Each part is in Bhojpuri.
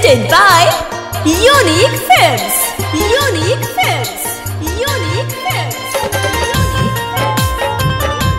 Presented by Unique Films. Unique Films. Unique Films. Unique Films.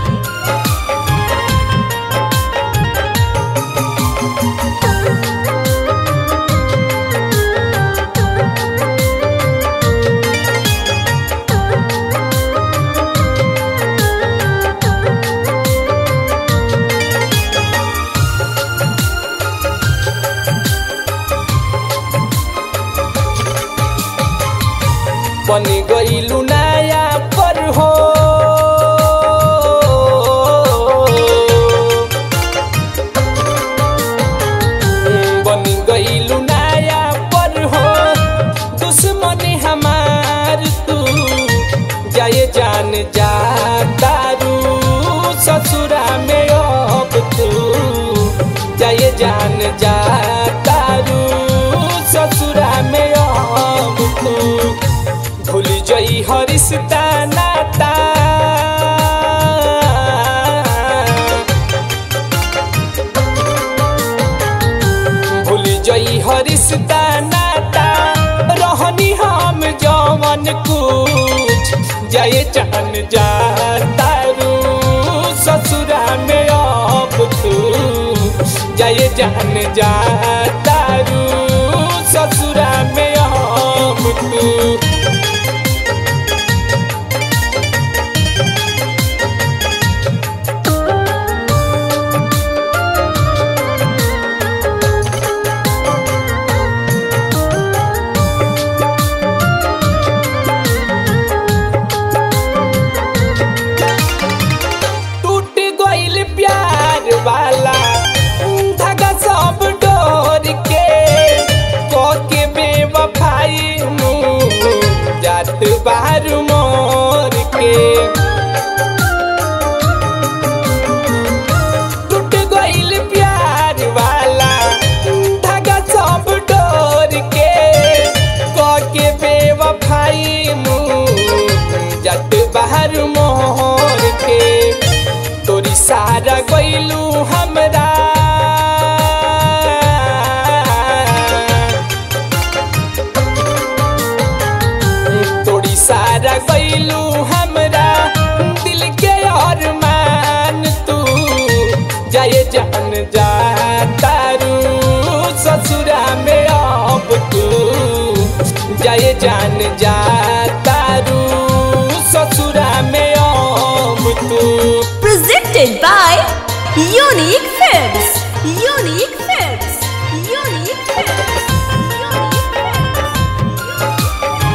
बन गईलू नया पर हो बन गईलू नया पर हो दुश्मन हमार तू जाए जान जा दारू ससुरा में अब तू जाए जान जा दारू ससुरा में अब तू भूल जई हरिश्ता नाता भूल जई हरिश्ता नाता रहनी हम जवन कुछ जाए चान जा तारू ससुरा में अब तू जाए जान जा तारू ससुरा में अब तू टूट गइल प्यार वाला धागा सब डोर के के बेवफाई मुँह जात बाहर मोर के टूट गइल प्यार वाला धागा सब डोर के के बेवफाई मुँह जात बाहर मोर के तोरी सारा गइलू हमरा तोरी सारा गइलू हमरा दिल के अरमान तू जाए जान जा तारू ससुरा में अब तू जाए जान जा तारू ससुरा में अब तू Presented by Unique Films. Unique Films. Unique Films. Unique Films.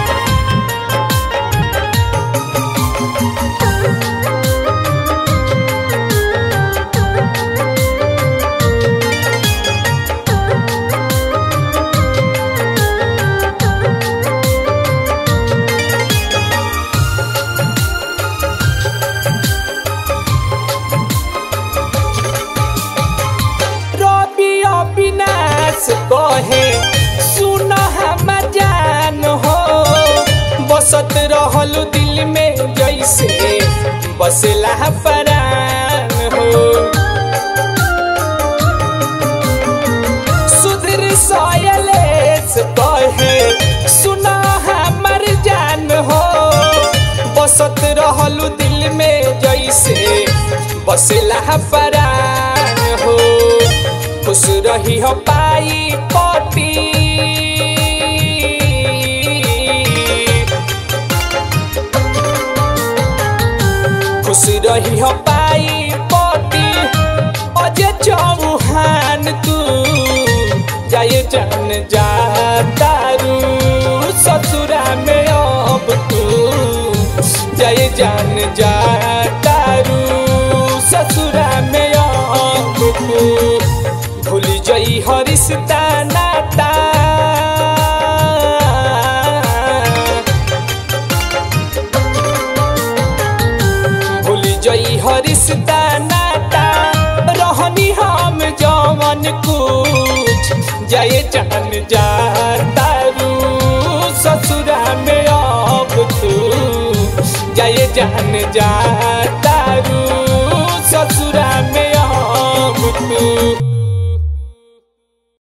रवि अविनाश कहे सुन हम जान हो बसत रहल दिल में जैसे बसला परान हो सुधीर सयलेश कहे सुन हमर जान हो बसत रहल दिल में जैसे बसला परान हो खुश रही हो पाई पति खुश रही हो पाई पति अजय चौहान तू जाए जान जा तारू ससुरा में अब तू जाए जान जा तारू ससुरा में अब तू भूल जई हरिश्ता नाता भूल जई हरिश्ता नाता रहनी हम जवन कुछ जाए जान जा तारू ससुरा में अब तू जाए जान जा तारू